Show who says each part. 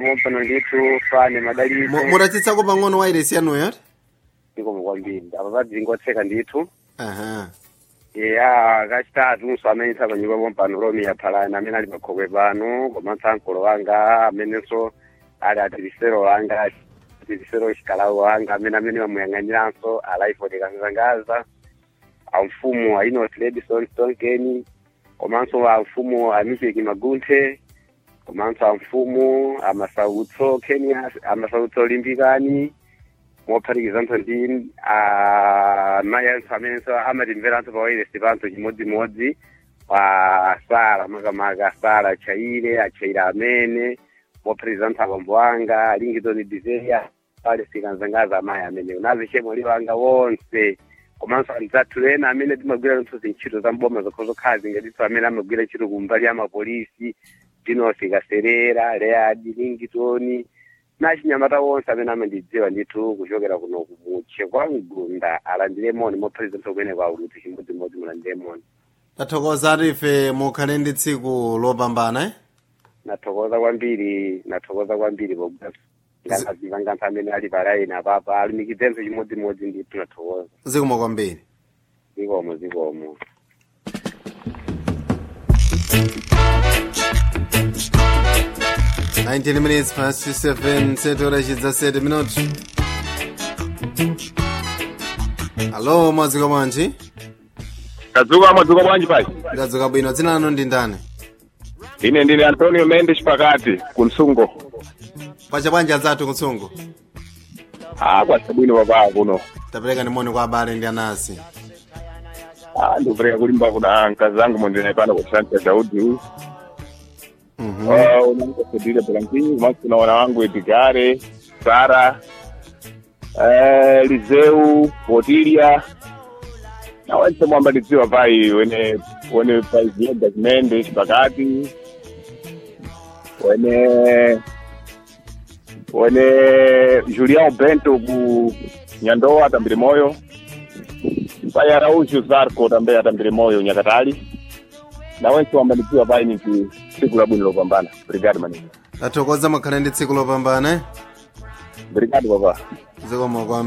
Speaker 1: mompano ndithu fane madalitso
Speaker 2: Mu- muratitsako pang'ono wairesi yanuyo ati
Speaker 1: ndikomo kwambiri apa padzingotseka ndithu
Speaker 2: aha
Speaker 1: ya kachitatu so amene tsapanyika pompano romi yaphalani amene ali pakhokwe pano komanso ankolo wanga amenenso ali atirisero wanga atirisero chikalawu wanga amene amene wamuyang'aniranso alaifoti kazangaza amfumu a inos ledison stonkeni komanso amfumu a mipeki magunthe komanso amfumu amasautso kenya amasautso limbikani mophatikizanso ndi amayanso amenenso amatimveranso pawairesi panso chimodzimodzi pa sala makamaka sala achaire achaire amene mophatikizanso abambo anga alingizoni dizeya pale sikanzangaza amayi amenewo nazichemwali wanga wonse komanso anzathu ena amene timagwira nthu zintchito za mboma zokho zokhala zingatiso amene amagwira ntchito kumbali ya mapolisi dinosi kaserera leadi lingitoni na chinyamata wonse amene amandidziwa ndithu kuchokera kuno kumutche kwa mgunda alandiremoni mophatikizanso kumene kwa ulutsi chimodzimodzi mulandiremoni
Speaker 2: tathokoza ati ife mukhale ndi tsiku lopambana eh?
Speaker 1: nathokoza kwambiri nathokoza kwambiri pokuti nganthu amene ali palaini apapa alumikidzenso chimodzimodzi ndithu nathokoza
Speaker 2: zikomo kwambiri
Speaker 1: zikomo zikomo
Speaker 2: 19 minutes past 7 setora chidza 7 minuti alo mwadzuka bwanji
Speaker 3: kadzuka mwadzuka bwanji pai
Speaker 2: ndadzuka bwino dzina lanu ndi ndani
Speaker 3: ine ndine antonio mendes pakati kunsungo
Speaker 2: pacha bwanji adzathu kutsungo
Speaker 3: ah kwasabwino papaa kuno
Speaker 2: tapereka ndimoni kwa abale ndi anasi
Speaker 3: ah ndikupereka kulimba kuna mkazi zangu mondinaye pano kusanta daudi
Speaker 2: Mhm.
Speaker 3: unanikasedile blankinyi kumanso kuna wana wangu edgare sara eh, lizeu potilia na wense mwambatidziwa pai wene wene pai zienda mendes pakati wene wene julião bento ku nyandoa atambire moyo pai araújo zarco também atambire moyo nyakatali na wense wambatidziwa pai niti siku la bwino lopambana obrigado maninga
Speaker 2: tathokoza mukhale ndi tsiku lopambana eh?
Speaker 3: obrigado papá
Speaker 2: zikomo kwambiri